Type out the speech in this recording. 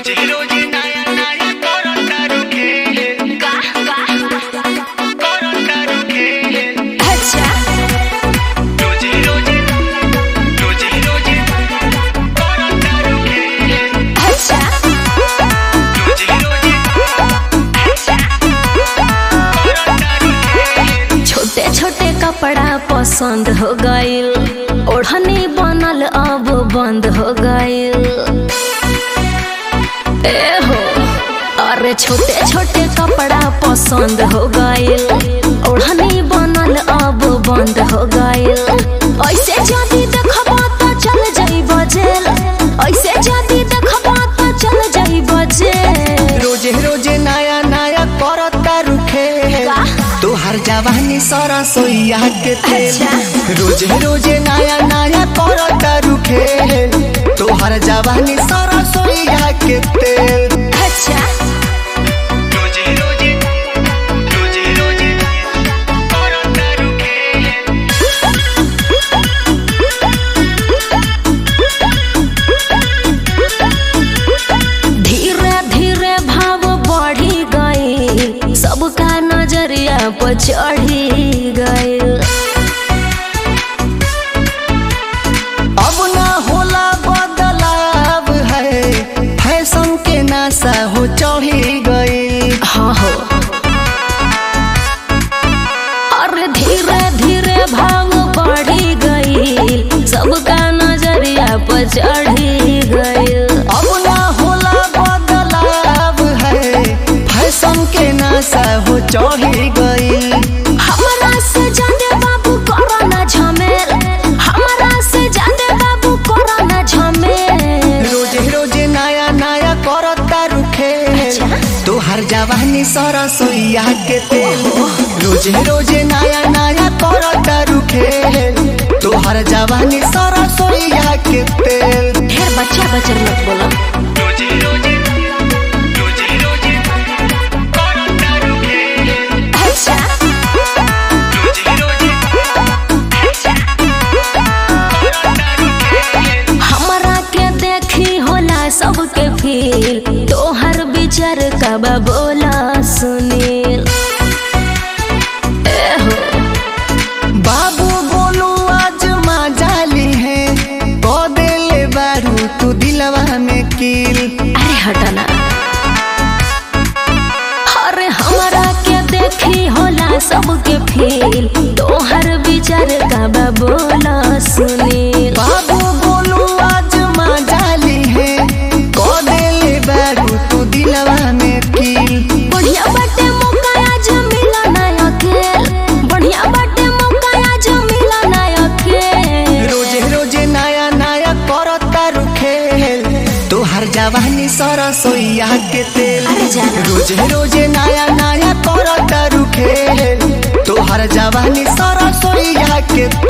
रोजे रोजे नया नया करता रुके करता रुके अच्छा रोजे रोजे रोजे रोजे करता रुके अच्छा रोजे रोजे करता रुके छोटे छोटे कपड़ा पसंद हो गइल ओढ़नी बनल अब बंद हो गइल ए हो अरे छोटे छोटे कपड़ा पसंद हो गइल ओढ़नी बनल अब बंद हो गइल ऐसे जदी देखबा त चल जाई बजेल ऐसे जदी देखबा त चल जाई बजेल रोजे रोजे नया नया करता रुखे वाह। तोहर जवानी सरसोईया के तेल अच्छा। रोजे रोजे नया नया करता रुखे तोहर जवानी सरसोईया के तेल अच्छा रोजे रोजे रोजे रोजे करता रुखे धीरे धीरे भाव बढ़ी गई सबका नजरिया पर चढ़ी गई अब ना होला बदलाव है फैशन के नासा हो चढ़ी गई हाँ हो अरे धीरे धीरे भाव बढ़ी गई सबका नजरिया पर चढ़ी गई अब ना होला बदलाव है फैशन के नासा हो चढ़ी गई हमरा से जादे बाबू करो ना झमेल हमरा से जादे बाबू करो ना झमेल रोजे रोजे नया नया करता रुखे अच्छा। तोहर जवानी सरसोईया के तेल रोजे रोजे नया नया करता रुखे तोहर जवानी सरसोईया के तेल ढेर बच्चा बच्चर मत बोलो रोजे रोजे रोजे रोजे करता रुखे अच्छा रोजे रोजे करता रुखे हमरा के देखी होला सबके फील तोहर विचार कब बोला सुनील ए हो बाबू बोलू आज माँ जाली है बदले बारू तू दिलवा में कील अरे हटना अरे हमरा के देखी होला सबके फील तोहर विचार कब बोला सुनील बाबू बोलू आज माँ जाली है बदले बारू तू दिलवा में कील बढ़िया बाटे मौका आज मिला ना अकेल बढ़िया बाटे मौका आज मिला ना अकेल रोजे रोजे नया नया करता रुखे तोहर जवानी सरसोईया के तेल अरे जाना। रोजे रोजे नया नया करता रुखे तोहर जवानी सरसोईया के